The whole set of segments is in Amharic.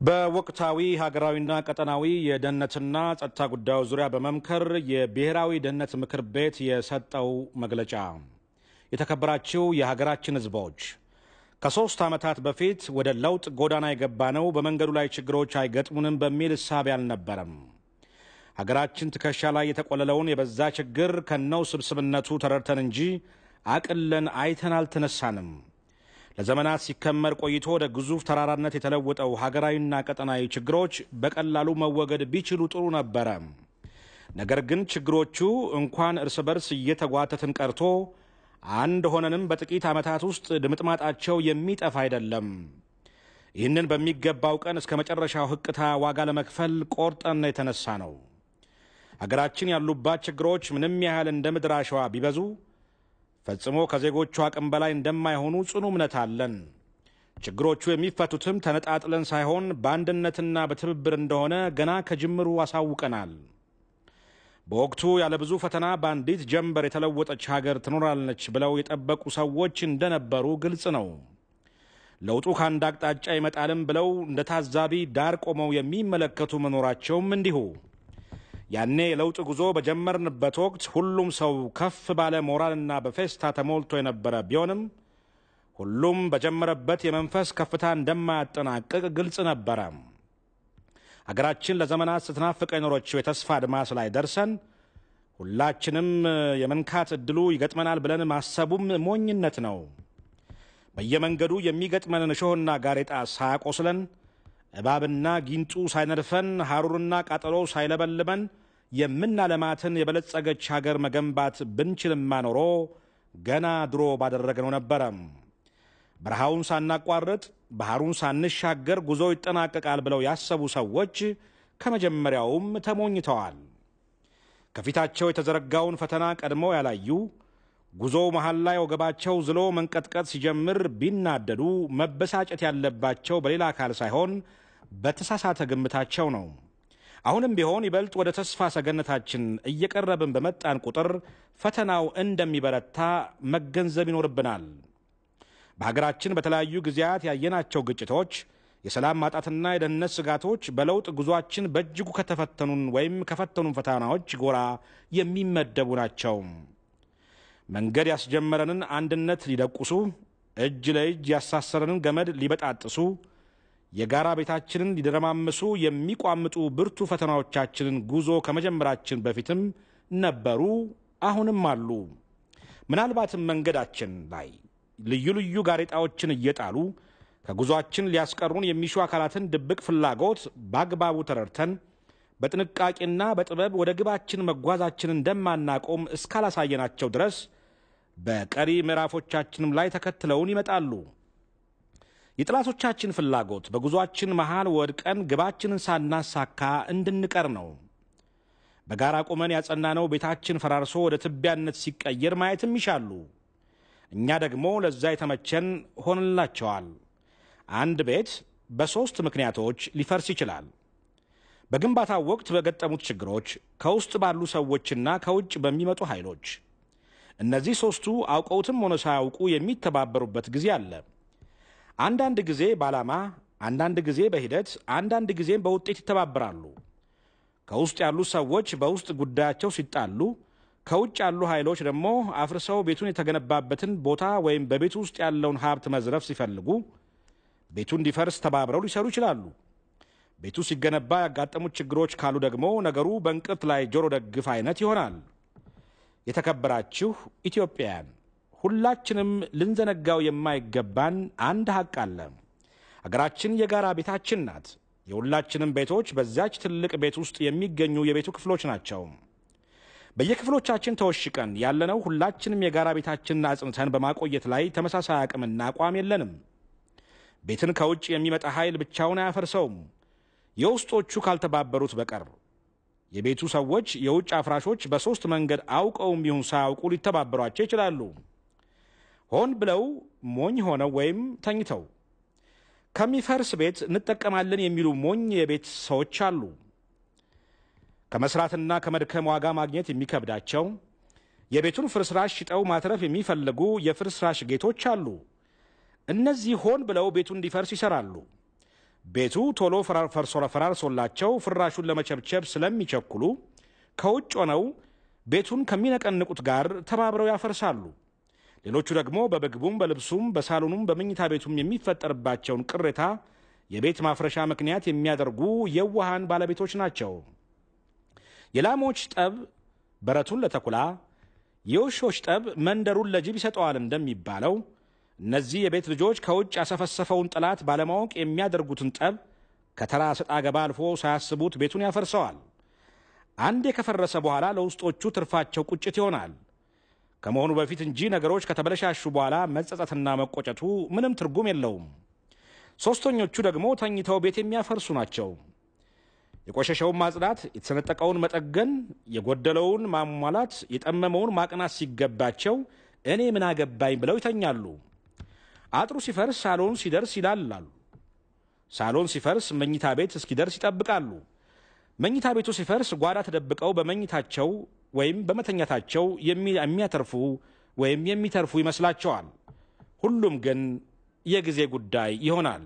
በወቅታዊ ሀገራዊና ቀጠናዊ የደህንነትና ጸጥታ ጉዳዮች ዙሪያ በመምከር የብሔራዊ ደህንነት ምክር ቤት የሰጠው መግለጫ። የተከበራችሁ የሀገራችን ሕዝቦች ከሦስት ዓመታት በፊት ወደ ለውጥ ጎዳና የገባነው በመንገዱ ላይ ችግሮች አይገጥሙንም በሚል እሳቤ አልነበረም። ሀገራችን ትከሻ ላይ የተቆለለውን የበዛ ችግር ከነው ስብስብነቱ ተረድተን እንጂ አቅለን አይተን አልተነሳንም። ለዘመናት ሲከመር ቆይቶ ወደ ግዙፍ ተራራነት የተለወጠው ሀገራዊና ቀጠናዊ ችግሮች በቀላሉ መወገድ ቢችሉ ጥሩ ነበረ። ነገር ግን ችግሮቹ እንኳን እርስ በርስ እየተጓተትን ቀርቶ አንድ ሆነንም በጥቂት ዓመታት ውስጥ ድምጥማጣቸው የሚጠፋ አይደለም። ይህንን በሚገባው ቀን እስከ መጨረሻው ሕቅታ ዋጋ ለመክፈል ቆርጠን የተነሳ ነው። ሀገራችን ያሉባት ችግሮች ምንም ያህል እንደ ምድር አሸዋ ቢበዙ ፈጽሞ ከዜጎቹ አቅም በላይ እንደማይሆኑ ጽኑ እምነት አለን። ችግሮቹ የሚፈቱትም ተነጣጥለን ሳይሆን በአንድነትና በትብብር እንደሆነ ገና ከጅምሩ አሳውቀናል። በወቅቱ ያለ ብዙ ፈተና በአንዲት ጀንበር የተለወጠች ሀገር ትኖራለች ብለው የጠበቁ ሰዎች እንደነበሩ ግልጽ ነው። ለውጡ ከአንድ አቅጣጫ ይመጣልም ብለው እንደ ታዛቢ ዳር ቆመው የሚመለከቱ መኖራቸውም እንዲሁ። ያኔ የለውጥ ጉዞ በጀመርንበት ወቅት ሁሉም ሰው ከፍ ባለ ሞራልና በፌስታ ተሞልቶ የነበረ ቢሆንም ሁሉም በጀመረበት የመንፈስ ከፍታ እንደማያጠናቅቅ ግልጽ ነበረ። ሀገራችን ለዘመናት ስትናፍቅ የኖረችው የተስፋ አድማስ ላይ ደርሰን ሁላችንም የመንካት እድሉ ይገጥመናል ብለን ማሰቡም ሞኝነት ነው። በየመንገዱ የሚገጥመንን እሾህና ጋሬጣ ሳያቆስለን እባብና ጊንጡ ሳይነድፈን ሐሩርና ቃጠሎ ሳይለበልበን የምናለማትን የበለጸገች ሀገር መገንባት ብንችልማ ኖሮ ገና ድሮ ባደረግነው ነበረ። በረሃውን ሳናቋርጥ ባህሩን ሳንሻገር ጉዞ ይጠናቀቃል ብለው ያሰቡ ሰዎች ከመጀመሪያውም ተሞኝተዋል። ከፊታቸው የተዘረጋውን ፈተና ቀድመው ያላዩ ጉዞው መሃል ላይ ወገባቸው ዝሎ መንቀጥቀጥ ሲጀምር ቢናደዱ መበሳጨት ያለባቸው በሌላ አካል ሳይሆን በተሳሳተ ግምታቸው ነው። አሁንም ቢሆን ይበልጥ ወደ ተስፋ ሰገነታችን እየቀረብን በመጣን ቁጥር ፈተናው እንደሚበረታ መገንዘብ ይኖርብናል። በሀገራችን በተለያዩ ጊዜያት ያየናቸው ግጭቶች፣ የሰላም ማጣትና የደህንነት ስጋቶች በለውጥ ጉዟችን በእጅጉ ከተፈተኑን ወይም ከፈተኑን ፈተናዎች ጎራ የሚመደቡ ናቸው። መንገድ ያስጀመረንን አንድነት ሊደቁሱ፣ እጅ ለእጅ ያሳሰረንን ገመድ ሊበጣጥሱ፣ የጋራ ቤታችንን ሊደረማምሱ የሚቋምጡ ብርቱ ፈተናዎቻችንን ጉዞ ከመጀመራችን በፊትም ነበሩ፣ አሁንም አሉ። ምናልባትም መንገዳችን ላይ ልዩ ልዩ ጋሬጣዎችን እየጣሉ ከጉዞአችን ሊያስቀሩን የሚሹ አካላትን ድብቅ ፍላጎት በአግባቡ ተረድተን በጥንቃቄና በጥበብ ወደ ግባችን መጓዛችን እንደማናቆም እስካላሳየናቸው ድረስ በቀሪ ምዕራፎቻችንም ላይ ተከትለውን ይመጣሉ። የጠላቶቻችን ፍላጎት በጉዞአችን መሃል ወድቀን ግባችንን ሳናሳካ እንድንቀር ነው። በጋራ ቆመን ያጸናነው ቤታችን ፈራርሶ ወደ ትቢያነት ሲቀየር ማየትም ይሻሉ። እኛ ደግሞ ለዛ የተመቸን ሆንላቸዋል። አንድ ቤት በሦስት ምክንያቶች ሊፈርስ ይችላል። በግንባታው ወቅት በገጠሙት ችግሮች፣ ከውስጥ ባሉ ሰዎችና ከውጭ በሚመጡ ኃይሎች። እነዚህ ሦስቱ አውቀውትም ሆነ ሳያውቁ የሚተባበሩበት ጊዜ አለ። አንዳንድ ጊዜ በዓላማ፣ አንዳንድ ጊዜ በሂደት፣ አንዳንድ ጊዜም በውጤት ይተባበራሉ። ከውስጥ ያሉ ሰዎች በውስጥ ጉዳያቸው ሲጣሉ ከውጭ ያሉ ኃይሎች ደግሞ አፍርሰው ቤቱን የተገነባበትን ቦታ ወይም በቤቱ ውስጥ ያለውን ሀብት መዝረፍ ሲፈልጉ ቤቱ እንዲፈርስ ተባብረው ሊሰሩ ይችላሉ። ቤቱ ሲገነባ ያጋጠሙት ችግሮች ካሉ ደግሞ ነገሩ በእንቅርት ላይ ጆሮ ደግፍ አይነት ይሆናል። የተከበራችሁ ኢትዮጵያውያን፣ ሁላችንም ልንዘነጋው የማይገባን አንድ ሀቅ አለ። ሀገራችን የጋራ ቤታችን ናት። የሁላችንም ቤቶች በዚያች ትልቅ ቤት ውስጥ የሚገኙ የቤቱ ክፍሎች ናቸው። በየክፍሎቻችን ተወሽቀን ያለነው ሁላችንም የጋራ ቤታችንን አጽንተን በማቆየት ላይ ተመሳሳይ አቅምና አቋም የለንም። ቤትን ከውጭ የሚመጣ ኃይል ብቻውን አያፈርሰውም፣ የውስጦቹ ካልተባበሩት በቀር። የቤቱ ሰዎች የውጭ አፍራሾች በሦስት መንገድ አውቀውም ይሁን ሳያውቁ ሊተባበሯቸው ይችላሉ። ሆን ብለው ሞኝ ሆነው ወይም ተኝተው ከሚፈርስ ቤት እንጠቀማለን የሚሉ ሞኝ የቤት ሰዎች አሉ። ከመስራትና ከመድከም ዋጋ ማግኘት የሚከብዳቸው የቤቱን ፍርስራሽ ሽጠው ማትረፍ የሚፈልጉ የፍርስራሽ ጌቶች አሉ። እነዚህ ሆን ብለው ቤቱ እንዲፈርስ ይሰራሉ። ቤቱ ቶሎ ፈራርሶላቸው ፍራሹን ለመቸብቸብ ስለሚቸኩሉ ከውጭ ሆነው ቤቱን ከሚነቀንቁት ጋር ተባብረው ያፈርሳሉ። ሌሎቹ ደግሞ በምግቡም፣ በልብሱም፣ በሳሎኑም በመኝታ ቤቱም የሚፈጠርባቸውን ቅሬታ የቤት ማፍረሻ ምክንያት የሚያደርጉ የዋሃን ባለቤቶች ናቸው። የላሞች ጠብ በረቱን ለተኩላ፣ የውሾች ጠብ መንደሩን ለጅብ ይሰጠዋል እንደሚባለው እነዚህ የቤት ልጆች ከውጭ ያሰፈሰፈውን ጠላት ባለማወቅ የሚያደርጉትን ጠብ ከተራ ሰጣ ገባ አልፎ ሳያስቡት ቤቱን ያፈርሰዋል። አንዴ ከፈረሰ በኋላ ለውስጦቹ ትርፋቸው ቁጭት ይሆናል። ከመሆኑ በፊት እንጂ ነገሮች ከተበለሻሹ በኋላ መጸጸትና መቆጨቱ ምንም ትርጉም የለውም። ሦስተኞቹ ደግሞ ተኝተው ቤት የሚያፈርሱ ናቸው። የቆሸሸውን ማጽዳት፣ የተሰነጠቀውን መጠገን፣ የጎደለውን ማሟላት፣ የጠመመውን ማቅናት ሲገባቸው እኔ ምን አገባኝ ብለው ይተኛሉ። አጥሩ ሲፈርስ ሳሎን ሲደርስ ይላላሉ። ሳሎን ሲፈርስ መኝታ ቤት እስኪደርስ ይጠብቃሉ። መኝታ ቤቱ ሲፈርስ ጓዳ ተደብቀው በመኝታቸው ወይም በመተኛታቸው የሚያተርፉ ወይም የሚተርፉ ይመስላቸዋል። ሁሉም ግን የጊዜ ጉዳይ ይሆናል።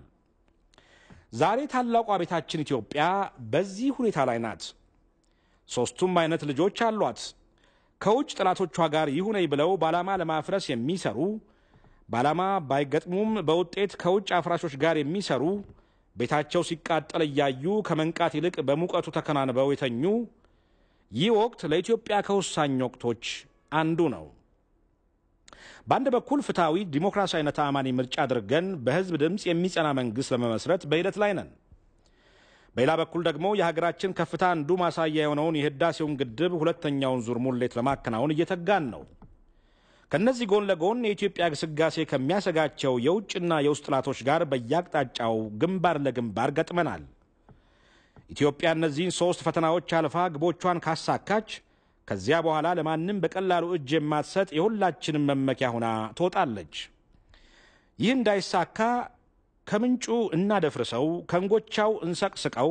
ዛሬ ታላቋ ቤታችን ኢትዮጵያ በዚህ ሁኔታ ላይ ናት። ሦስቱም አይነት ልጆች አሏት። ከውጭ ጠላቶቿ ጋር ይሁነኝ ብለው በዓላማ ለማፍረስ የሚሰሩ በዓላማ ባይገጥሙም በውጤት ከውጭ አፍራሾች ጋር የሚሰሩ ቤታቸው ሲቃጠል እያዩ ከመንቃት ይልቅ በሙቀቱ ተከናንበው የተኙ ይህ ወቅት ለኢትዮጵያ ከወሳኝ ወቅቶች አንዱ ነው። በአንድ በኩል ፍትሐዊ ዲሞክራሲያዊና ተአማኒ ምርጫ አድርገን በሕዝብ ድምፅ የሚጸና መንግሥት ለመመስረት በሂደት ላይ ነን። በሌላ በኩል ደግሞ የሀገራችን ከፍታ አንዱ ማሳያ የሆነውን የህዳሴውን ግድብ ሁለተኛውን ዙር ሙሌት ለማከናወን እየተጋን ነው። ከእነዚህ ጎን ለጎን የኢትዮጵያ ግስጋሴ ከሚያሰጋቸው የውጭና የውስጥ ጠላቶች ጋር በየአቅጣጫው ግንባር ለግንባር ገጥመናል። ኢትዮጵያ እነዚህን ሦስት ፈተናዎች አልፋ ግቦቿን ካሳካች ከዚያ በኋላ ለማንም በቀላሉ እጅ የማትሰጥ የሁላችንም መመኪያ ሆና ትወጣለች። ይህ እንዳይሳካ ከምንጩ እናደፍርሰው፣ ከእንጎቻው እንሰቅስቀው፣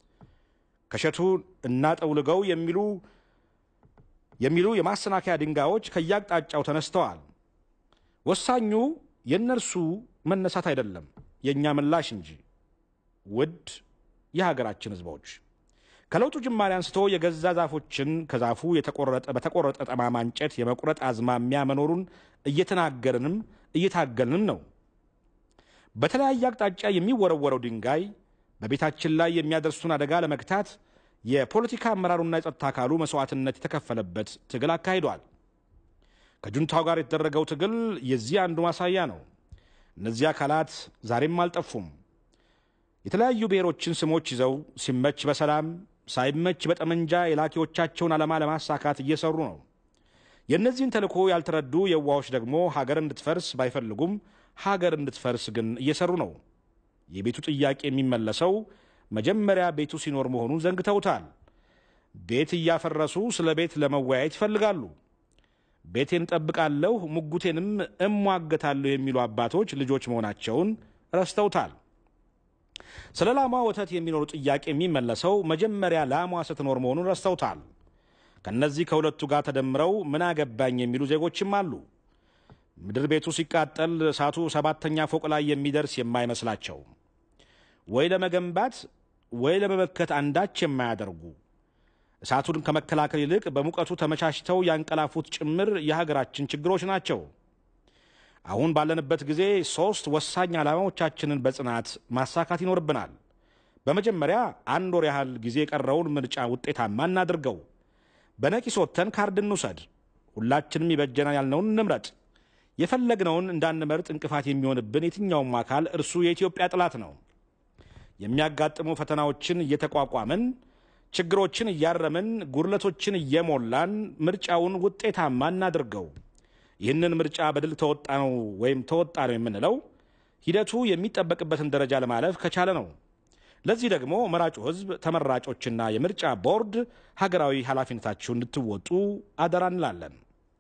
ከሸቱ እናጠውልገው የሚሉ የሚሉ የማሰናከያ ድንጋዮች ከየአቅጣጫው ተነስተዋል። ወሳኙ የእነርሱ መነሳት አይደለም፣ የእኛ ምላሽ እንጂ። ውድ የሀገራችን ሕዝቦች ከለውጡ ጅማሬ አንስቶ የገዛ ዛፎችን ከዛፉ የተቆረጠ በተቆረጠ ጠማማ እንጨት የመቁረጥ አዝማሚያ መኖሩን እየተናገርንም እየታገልንም ነው። በተለያየ አቅጣጫ የሚወረወረው ድንጋይ በቤታችን ላይ የሚያደርሱን አደጋ ለመግታት የፖለቲካ አመራሩና የጸጥታ አካሉ መስዋዕትነት የተከፈለበት ትግል አካሂዷል። ከጁንታው ጋር የተደረገው ትግል የዚህ አንዱ ማሳያ ነው። እነዚህ አካላት ዛሬም አልጠፉም። የተለያዩ ብሔሮችን ስሞች ይዘው ሲመች በሰላም ሳይመች በጠመንጃ የላኪዎቻቸውን ዓላማ ለማሳካት እየሰሩ ነው። የእነዚህን ተልዕኮ ያልተረዱ የዋዎች ደግሞ ሀገር እንድትፈርስ ባይፈልጉም ሀገር እንድትፈርስ ግን እየሰሩ ነው። የቤቱ ጥያቄ የሚመለሰው መጀመሪያ ቤቱ ሲኖር መሆኑን ዘንግተውታል። ቤት እያፈረሱ ስለ ቤት ለመወያየት ይፈልጋሉ። ቤቴን ጠብቃለሁ፣ ሙጉቴንም እሟገታለሁ የሚሉ አባቶች ልጆች መሆናቸውን ረስተውታል። ስለ ላሟ ወተት የሚኖሩ ጥያቄ የሚመለሰው መጀመሪያ ላሟ ስትኖር መሆኑን ረስተውታል። ከእነዚህ ከሁለቱ ጋር ተደምረው ምን አገባኝ የሚሉ ዜጎችም አሉ። ምድር ቤቱ ሲቃጠል እሳቱ ሰባተኛ ፎቅ ላይ የሚደርስ የማይመስላቸው ወይ ለመገንባት ወይ ለመመከት አንዳች የማያደርጉ እሳቱን ከመከላከል ይልቅ በሙቀቱ ተመቻችተው ያንቀላፉት ጭምር የሀገራችን ችግሮች ናቸው። አሁን ባለንበት ጊዜ ሦስት ወሳኝ ዓላማዎቻችንን በጽናት ማሳካት ይኖርብናል። በመጀመሪያ አንድ ወር ያህል ጊዜ የቀረውን ምርጫ ውጤታማ እናድርገው። በነቂስ ወጥተን ካርድ እንውሰድ። ሁላችንም ይበጀናል ያልነውን እንምረጥ። የፈለግነውን እንዳንመርጥ እንቅፋት የሚሆንብን የትኛውም አካል እርሱ የኢትዮጵያ ጠላት ነው። የሚያጋጥሙ ፈተናዎችን እየተቋቋምን ችግሮችን እያረምን ጉድለቶችን እየሞላን ምርጫውን ውጤታማ እናድርገው። ይህንን ምርጫ በድል ተወጣ ነው ወይም ተወጣ ነው የምንለው ሂደቱ የሚጠበቅበትን ደረጃ ለማለፍ ከቻለ ነው። ለዚህ ደግሞ መራጩ ሕዝብ፣ ተመራጮችና የምርጫ ቦርድ ሀገራዊ ኃላፊነታችሁን እንድትወጡ አደራ እንላለን።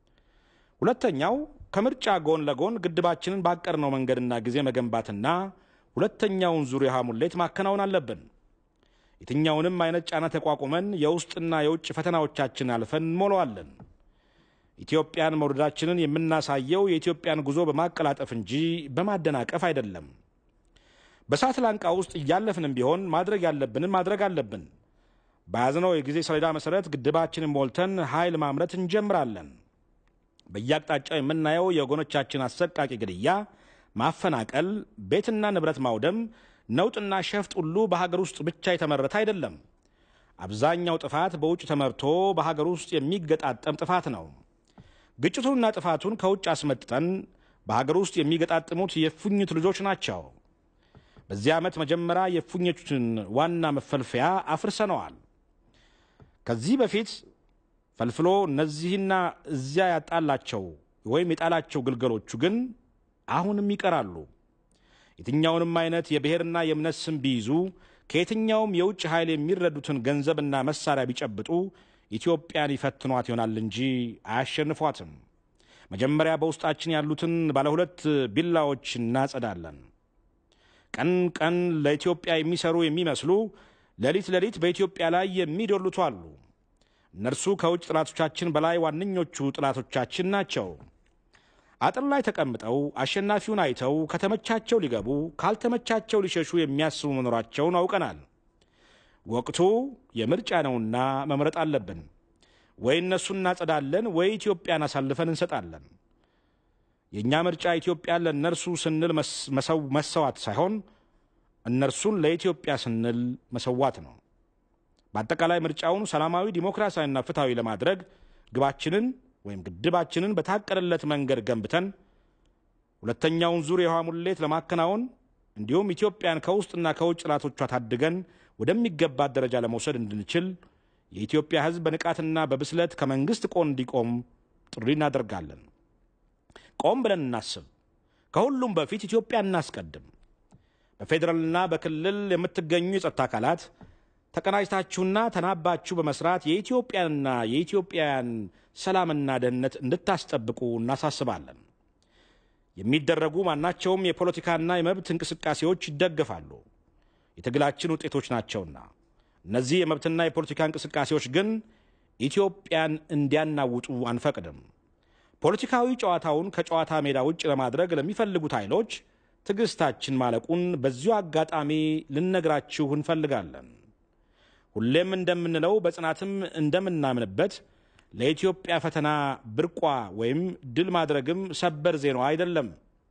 ሁለተኛው ከምርጫ ጎን ለጎን ግድባችንን ባቀድነው መንገድና ጊዜ መገንባትና ሁለተኛውን ዙር የውሃ ሙሌት ማከናወን አለብን። የትኛውንም አይነት ጫና ተቋቁመን የውስጥና የውጭ ፈተናዎቻችን አልፈን እንሞላዋለን። ኢትዮጵያን መውደዳችንን የምናሳየው የኢትዮጵያን ጉዞ በማቀላጠፍ እንጂ በማደናቀፍ አይደለም። በእሳት ላንቃ ውስጥ እያለፍንም ቢሆን ማድረግ ያለብንን ማድረግ አለብን። በያዝነው የጊዜ ሰሌዳ መሰረት ግድባችንን ሞልተን ኃይል ማምረት እንጀምራለን። በየአቅጣጫው የምናየው የወገኖቻችን አሰቃቂ ግድያ፣ ማፈናቀል፣ ቤትና ንብረት ማውደም፣ ነውጥና ሸፍጥ ሁሉ በሀገር ውስጥ ብቻ የተመረተ አይደለም። አብዛኛው ጥፋት በውጭ ተመርቶ በሀገር ውስጥ የሚገጣጠም ጥፋት ነው። ግጭቱንና ጥፋቱን ከውጭ አስመጥተን በሀገር ውስጥ የሚገጣጥሙት የእፉኝት ልጆች ናቸው። በዚህ ዓመት መጀመሪያ የእፉኝቱን ዋና መፈልፈያ አፍርሰነዋል። ከዚህ በፊት ፈልፍሎ እነዚህና እዚያ ያጣላቸው ወይም የጣላቸው ግልገሎቹ ግን አሁንም ይቀራሉ። የትኛውንም አይነት የብሔርና የእምነት ስም ቢይዙ ከየትኛውም የውጭ ኃይል የሚረዱትን ገንዘብና መሳሪያ ቢጨብጡ ኢትዮጵያን ይፈትኗት ይሆናል እንጂ አያሸንፏትም። መጀመሪያ በውስጣችን ያሉትን ባለሁለት ቢላዎች እናጸዳለን። ቀን ቀን ለኢትዮጵያ የሚሰሩ የሚመስሉ ሌሊት ሌሊት በኢትዮጵያ ላይ የሚዶልቱ አሉ። እነርሱ ከውጭ ጠላቶቻችን በላይ ዋነኞቹ ጠላቶቻችን ናቸው። አጥር ላይ ተቀምጠው አሸናፊውን አይተው ከተመቻቸው ሊገቡ ካልተመቻቸው ሊሸሹ የሚያስቡ መኖራቸውን አውቀናል። ወቅቱ የምርጫ ነውና መምረጥ አለብን። ወይ እነሱን እናጸዳለን፣ ወይ ኢትዮጵያን አሳልፈን እንሰጣለን። የእኛ ምርጫ ኢትዮጵያን ለእነርሱ ስንል መሰዋት ሳይሆን እነርሱን ለኢትዮጵያ ስንል መሰዋት ነው። በአጠቃላይ ምርጫውን ሰላማዊ፣ ዲሞክራሲያዊና ፍትሐዊ ለማድረግ ግባችንን ወይም ግድባችንን በታቀደለት መንገድ ገንብተን ሁለተኛውን ዙር የውሃ ሙሌት ለማከናወን እንዲሁም ኢትዮጵያን ከውስጥና ከውጭ ጠላቶቿ ታድገን ወደሚገባት ደረጃ ለመውሰድ እንድንችል የኢትዮጵያ ሕዝብ በንቃትና በብስለት ከመንግስት ቆን እንዲቆም ጥሪ እናደርጋለን። ቆም ብለን እናስብ። ከሁሉም በፊት ኢትዮጵያ እናስቀድም። በፌዴራልና በክልል የምትገኙ የጸጥታ አካላት ተቀናጅታችሁና ተናባችሁ በመስራት የኢትዮጵያንና የኢትዮጵያውያን ሰላምና ደህንነት እንድታስጠብቁ እናሳስባለን። የሚደረጉ ማናቸውም የፖለቲካና የመብት እንቅስቃሴዎች ይደገፋሉ፣ የትግላችን ውጤቶች ናቸውና። እነዚህ የመብትና የፖለቲካ እንቅስቃሴዎች ግን ኢትዮጵያን እንዲያናውጡ አንፈቅድም። ፖለቲካዊ ጨዋታውን ከጨዋታ ሜዳ ውጭ ለማድረግ ለሚፈልጉት ኃይሎች ትዕግስታችን ማለቁን በዚሁ አጋጣሚ ልነግራችሁ እንፈልጋለን። ሁሌም እንደምንለው በጽናትም እንደምናምንበት ለኢትዮጵያ ፈተና ብርቋ ወይም ድል ማድረግም ሰበር ዜናዋ አይደለም።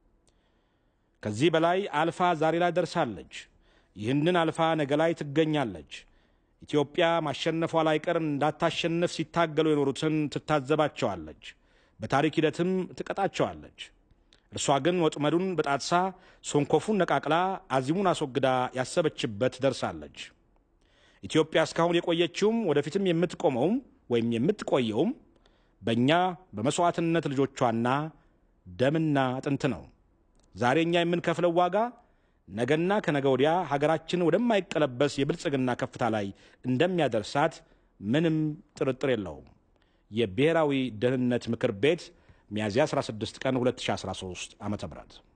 ከዚህ በላይ አልፋ ዛሬ ላይ ደርሳለች። ይህንን አልፋ ነገ ላይ ትገኛለች። ኢትዮጵያ ማሸነፏ ላይቀር እንዳታሸንፍ ሲታገሉ የኖሩትን ትታዘባቸዋለች፣ በታሪክ ሂደትም ትቀጣቸዋለች። እርሷ ግን ወጥመዱን በጣጥሳ ሶንኮፉን ነቃቅላ አዚሙን አስወግዳ ያሰበችበት ደርሳለች። ኢትዮጵያ እስካሁን የቆየችውም ወደፊትም የምትቆመውም ወይም የምትቆየውም በእኛ በመሥዋዕትነት ልጆቿና ደምና አጥንት ነው። ዛሬ እኛ የምንከፍለው ዋጋ ነገና ከነገ ወዲያ ሀገራችን ወደማይቀለበስ የብልጽግና ከፍታ ላይ እንደሚያደርሳት ምንም ጥርጥር የለውም። የብሔራዊ ደህንነት ምክር ቤት ሚያዝያ 16 ቀን 2013 ዓ ም